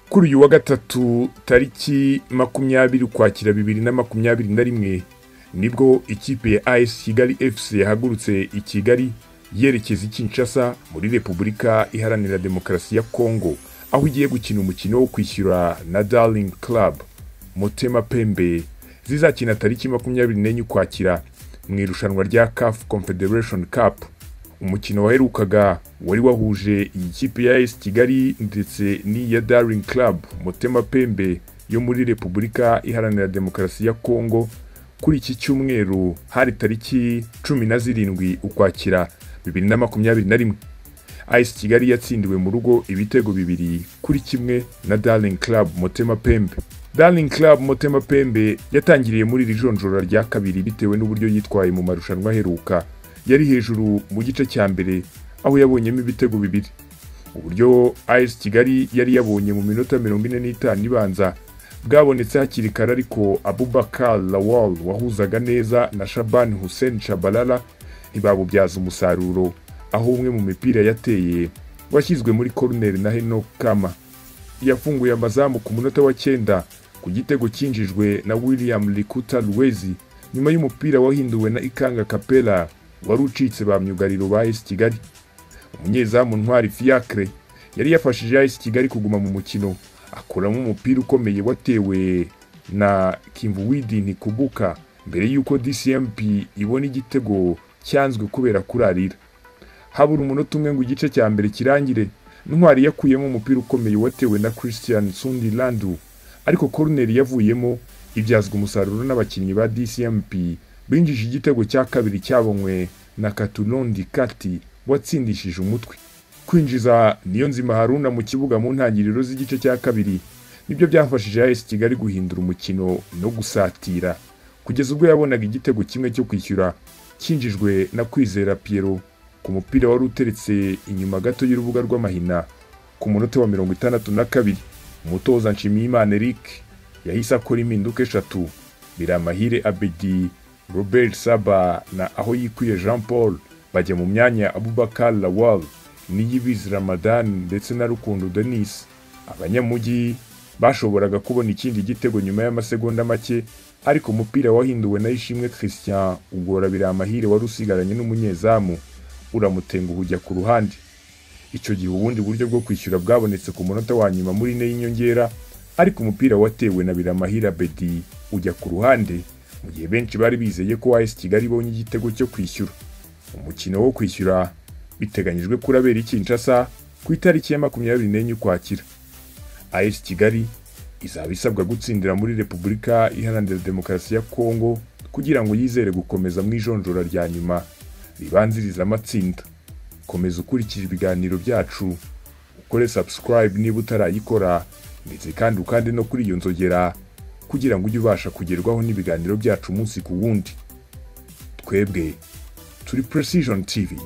kuri uyu wa gatatu tariki makumyabiri ukwakira bibiri na makumyabiri na rimwe nibwo ikipe ya as kigali fc yahagurutse i kigali yerekeza i kinshasa muri repubulika iharanira demokarasi ya kongo aho igiye gukina umukino wo kwishyura na darling club mutema pembe zizakina tariki makumyabiri n'enye ukwakira mu irushanwa rya caf confederation cup umukino waherukaga wari wahuje iyi kipe ya AS Kigali ndetse n'iya Daring Club Motema Pembe yo muri Repubulika Iharanira Demokarasi ya Kongo kuri iki cyumweru hari tariki cumi na zirindwi ukwakira bibiri na makumyabiri na rimwe AS Kigali yatsindiwe mu rugo ibitego bibiri kuri kimwe na Daring Club Motema Pembe Darling Club Motema Pembe yatangiriye muri iri jonjora rya kabiri bitewe n'uburyo yitwaye mu marushanwa aheruka yari hejuru mu gice cya mbere aho yabonyemo ibitego bibiri uburyo AS Kigali yari yabonye mu minota mirongo ine n'itanu ibanza bwabonetse hakiri kare ariko Abubakar Lawal wahuzaga neza na Shaban Hussein Shabalala ntibabubyaza umusaruro aho umwe mu mipira yateye washyizwe muri corner na Henok Kama yafunguye amazamu ku munota wa cyenda ku gitego cyinjijwe na William Likuta Luwezi nyuma y'umupira wahinduwe na Ikanga Kapela wari ucitse ba myugariro ba AS Kigali umunyezamu Ntwari Fiacre yari yafashije AS Kigali kuguma mu mukino akuramo umupira ukomeye watewe na Kimvuwidi Nikubuka mbere y'uko DCMP ibona igitego cyanzwe kubera kurarira habura umunota umwe ngo igice cya mbere kirangire Ntwari yakuyemo umupira ukomeye watewe na Christian Sundi Landu ariko koroneri yavuyemo ibyazwa umusaruro n'abakinnyi ba DCMP binjije igitego cya kabiri cyabonywe na Katulondi Kati watsindishije umutwe kwinjiza Niyonzima Haruna mu kibuga mu ntangiriro z'igice cya kabiri nibyo byafashije AS Kigali guhindura umukino no gusatira kugeza ubwo yabonaga igitego kimwe cyo kwishyura cyinjijwe na Kwizera Piero ku mupira wari uteretse inyuma gato y'urubuga rw'amahina ku munota wa mirongo itandatu na kabiri umutoza nshimiyimana eric yahise akora impinduka eshatu biramahire abedi robert saba na aho yikuye jean paul bajya mu myanya abubakar lawal niyibizi ramadan ndetse na rukundo denis abanyamujyi bashoboraga kubona ikindi gitego nyuma y'amasegonda make ariko umupira wahinduwe na ishimwe christian ugora biramahire wari usigaranye n'umunyezamu uramutenguha ujya ku ruhande icyo gihe ubundi buryo bwo kwishyura bwabonetse ku munota wa nyuma muri ine y'inyongera ariko umupira watewe na biramahira bedi ujya ku ruhande mu gihe benshi bari bizeye ko as kigali ibonye igitego cyo kwishyura umukino wo kwishyura biteganyijwe ko urabera i kinshasa ku itariki ya makumyabiri n'enye ukwakira as kigali izaba isabwa gutsindira muri repubulika iharanira demokarasi ya kongo kugira ngo yizere gukomeza mu ijonjora rya nyuma ribanziriza amatsinda komeza ukurikije ibiganiro byacu ukore subscribe niba utarayikora ndetse kandi ukande no kuri iyo nzogera kugira ngo ujye ubasha kugerwaho n'ibiganiro byacu umunsi ku wundi twebwe turi precision tv